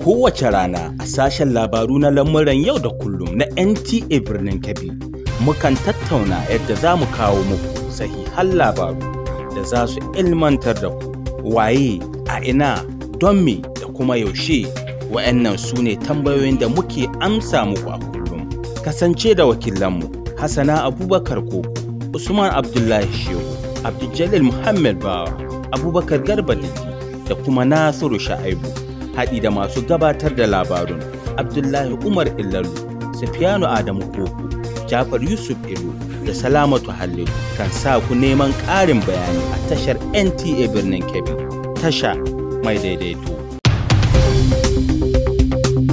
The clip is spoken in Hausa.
kowace rana a sashen labaru na lamuran yau da kullum na NTA birnin Kebbi. Mukan tattauna yadda za mu kawo muku sahihan labaru da za su ilmantar da ku waye a ina don me da kuma yaushe wa'annan su ne tambayoyin da muke amsa muku a kullum. Kasance da wakilanmu Hassana Abubakar Koko, Usman Abdullahi Shehu, Abdul Muhammad Bawa, Abubakar Garba Diki da kuma Nasiru Sha'aibu. haɗi da masu gabatar da labarun Abdullahi Umar Illalu, Sufiyanu Adamu Koko, Jafar Yusuf Ilu da Salamatu Hallilu kan sa ku neman ƙarin bayani a tashar NTA birnin Kebbi, tasha mai daidaito.